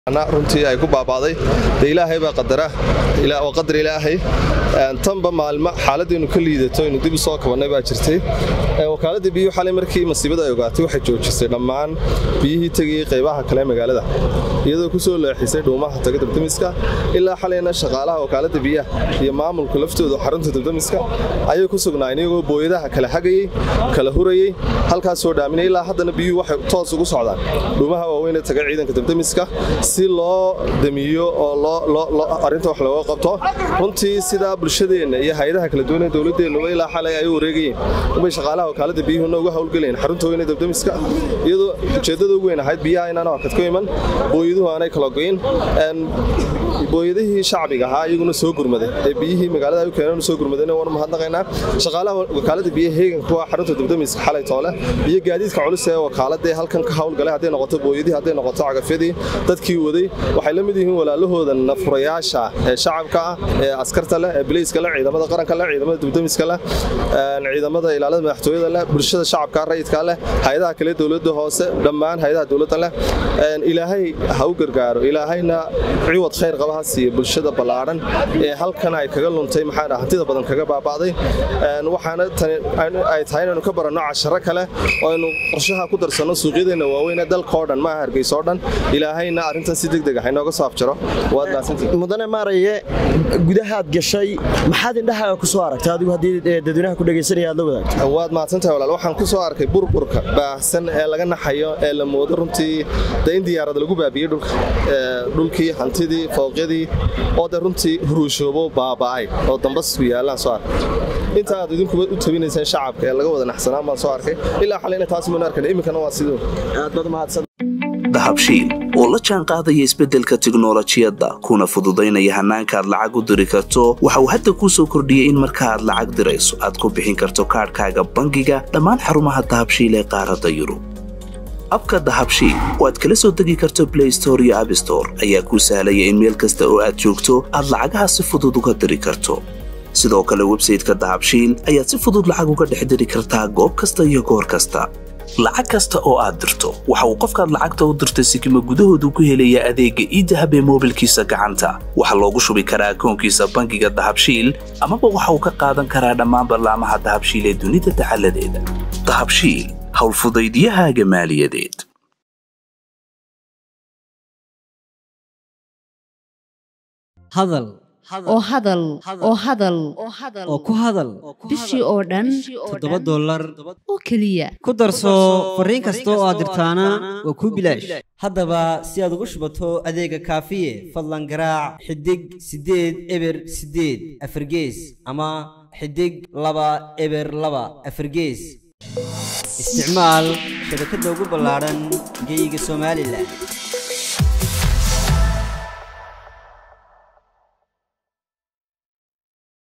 runtii ay ku baabaaday de ilaahay baa qadara waa qadar ilaahay tanba maalmo xaaladaynu ka liidato aynu dib u soo kabannay baa jirtay wakaaladda biyuhu xalay markii masiibada ay ogaatay waxay joojisay dhammaan biyihii tegayey qaybaha kale magaalada iyadoo ku soo leexisay dhuumaha taga dabdamiska ilaa xalayna shaqaalaha wakaaladda biyaha iyo maamulka laftooda xarunta dabdamiska ayay ku sugnaayeen iyagoo booyadaha kala hagayey kala hurayey halkaas soo dhaaminay ilaa haddana biyuhu waxay toos ugu socdaan dhuumaha waaweynee taga ciidanka dabdamiska si loo damiyo oo arinta wax looga qabto runtii sidaa bulshadeenna iyo hay-adaha kala duwan ee dowladeennuba ilaa xalay ay u wareegayeen unbay shaqaalaha wakaaladda biyuhuna uga howlgelayeen xarunta weyne dabdamiska iyadoo ujeeddada ugu weyn ahayd biyaha inaan hakad ku iman booyaduhu aanay kala goyn booyadihii shacbiga ahaa iyaguna soo gurmaday ee biyihii magaalada u keeneen soo gurmadeen waanu mahadnaqaynaa shaqaalaha wakaaladda biyaha heegan kuwa xarunta dabdamiska xalay toole iyo gaadiidka culus ee wakaaladda ee halkan ka howlgalay hadday noqoto booyadii hadday noqoto cagafyadii dadkii waday waxay la mid yihiin walaalahooda nafurayaasha ee shacabka ah ee askarta leh ee biliiska leh ciidamada qaranka leh ciidamada dabdamiska leh ciidamada ilaalada madaxtooyada leh bulshada shacabka rayidka leh hay-adaha kale dowladda hoose dhammaan hay-adaha dowladda leh ilaahay ha u gargaaro ilaahayna ciwad khayr qaba ha siiya bulshada ballaadhan ee halkan ay kaga luntay maxaa hantida badan kaga baaba'day waxaana ay tahay inaynu ka baranno casharo kale oo aynu qorshaha ku darsanno suuqyadeenna waaweyn ee dalkao dhan maaha hargeysa oo dhan ilaahayna arrintan si degdeg ah inooga soo afjaro waad mahadsantihin mudane maaraye gudahaad gashay maxaad indhahaaga ku soo aragtay adigu haddii dadweynaha ku dhegaysanaya aad la wadaagto waad mahadsantahay walaal waxaan ku soo arkay burburka baahsan ee laga naxayo ee la moodo runtii de in diyaarad lagu baabiyey dhulka dhulkii hantidii fooqyadii oo de runtii huruushoobo baaba'ay oo dambasku yaallaan soo arkay inta aad idinkuba u tabinayseen shacabka ee laga wada naxsanaan baan soo arkay ilaa xalayna taas maan arkan iminkana waa sidoo aad baad mahadsan dahabshiil oo la jaan qaadaya isbeddelka tiknolojiyadda kuna fududaynaya hannaanka aad lacag u diri karto waxa uu hadda kuu soo kordhiyey in marka aad lacag dirayso aad ku bixin karto kaadhkaaga bangiga dhammaan xarumaha dahabshiil ee qaaradda yurub abka dahabshiil oo aad kala soo degi karto blay store iyo abstore ayaa kuu sahlaya in meel kasta oo aad joogto aad lacagaha si fudud uga diri karto sidoo kale websayteka dahabshiil ayaad si fudud lacag uga dhex diri kartaa goob kasta iyo goor kasta lacag kasta oo aad dirto waxa uu qofkaad lacagta u dirtay sikima gudahoodu ku helayaa adeegga iidahab ee moobilkiisa gacanta waxaa loogu shubi karaa akoonkiisa bangiga dahabshiil amaba waxa uu ka qaadan karaa dhammaan ballaamaha dahabshiil ee dunida dacaladeeda dahabshiil howlfudaydyahaaga maaliyadeed hadal oo hadal oo hadal oo ku hadal bishii oo dhan toddoba dollar oo keliya ku darso fariin kasta oo aad dirtaana waa kuu bilaash haddaba si aad ugu shubato adeega kaafiye fadlan garaac xidig siddeed eber siddeed afargees ama xidig laba eber laba afargees isticmaal shabakadda ugu ballaadhan geeyiga somalilan